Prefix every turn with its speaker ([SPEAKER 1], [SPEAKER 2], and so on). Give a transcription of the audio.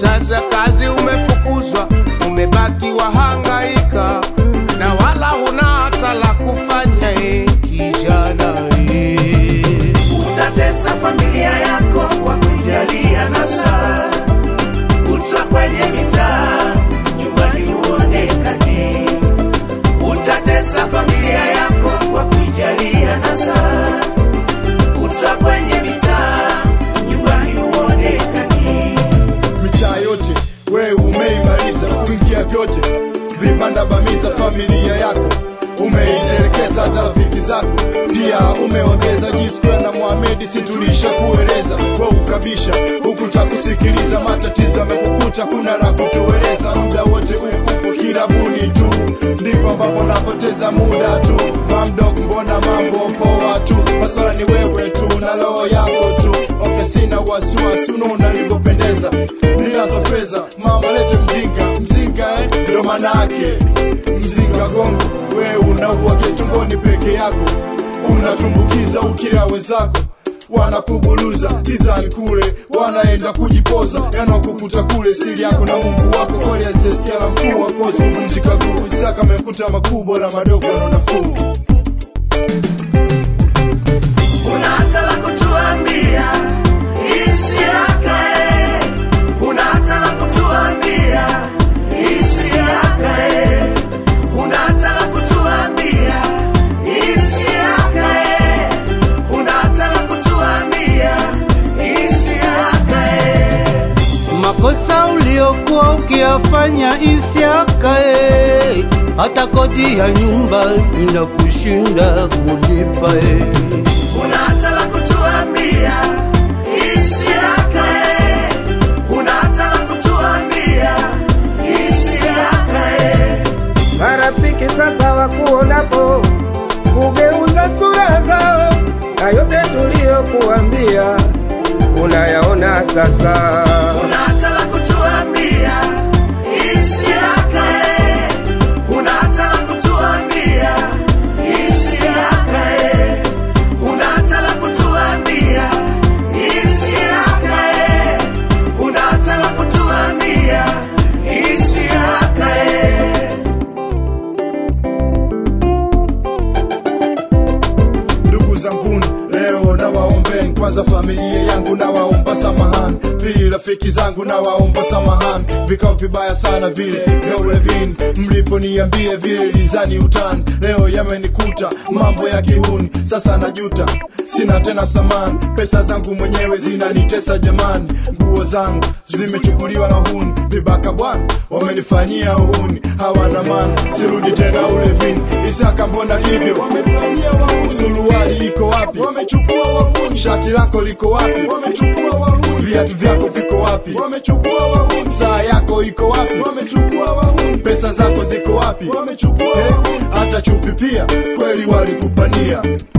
[SPEAKER 1] Sasa kazi umefukuzwa, umebaki wahangaika, na wala huna hata la kufanya. eh, kijana eh.
[SPEAKER 2] utatesa familia yako kwa kuijalia nasa kutwa kwenye mitaa nyumbani huonekani utatesa familia yako kwa kuijalia nasa kutwa kwenye mitaa nyumbani huonekani
[SPEAKER 3] mitaa yote wewe umeimaliza kuingia vyote vibanda bamiza familia yako umeitelekeza hata rafiki zako pia umewageza jisquare na Mohamed situlisha kueleza we ukabisha ukuta kusikiliza matatizo yamekukuta kuna la kutueleza muda wote upo kirabuni tu ndipo ambapo napoteza muda tu mamdok mbona mambo poa tu maswala ni wewe tu na roho yako tu okay sina wasiwasi unaona nilivyopendeza ninazo fedha mama lete mzinga mzinga eh ndio maana yake mzinga gongo we unaua tumboni peke yako unatumbukiza ukila wenzako wanakubuluza gizani kule wanaenda kujipoza yanakukuta kule siri yako na mungu wako kweli asiyesikia la mkuu wakosi kuvunjika guu isaka amekuta makubwa na madogo na nafuu
[SPEAKER 2] Una hata la kutuambia isiakae, una hata la kutuambia isiakae, una hata la kutuambia isiakae, una hata la kutuambia isiakae.
[SPEAKER 4] makosa uliokuwa ukiyafanya isiakae, hata kodi ya nyumba inakushinda kulipa eh.
[SPEAKER 2] Una hata la kutuambia isiakae, una hata la kutuambia isiakae.
[SPEAKER 5] marafiki sasa wakuonapo kugeuza sura zao, na yote tuliyokuambia unayaona sasa.
[SPEAKER 2] Una hata la kutuambia isiakae, una hata la kutuambia isiakae, una hata la kutuambia isiakae, una hata la kutuambia isiakae.
[SPEAKER 3] ndugu zanguni leo nawaombeni kwanza familia yangu nawaomba samahani pili rafiki zangu nawaomba samahani vikao vibaya sana vile vya ulevini mliponiambia vile lizani utani leo yamenikuta mambo ya kihuni sasa najuta sina tena samani pesa zangu mwenyewe zinanitesa jamani nguo zangu zimechukuliwa na huni vibaka bwana wamenifanyia uhuni hawana maana sirudi tena ulevini isaka mbona hivyo wamenifanyia wahuni suruali iko wapi wamechukua wahuni shati lako liko wapi wamechukua wahuni viatu vyako viko wapi wamechukua wahuni saa yako iko wapi wamechukua wahuni pesa zako ziko wapi wamechukua wahuni hata chupi pia kweli walikupania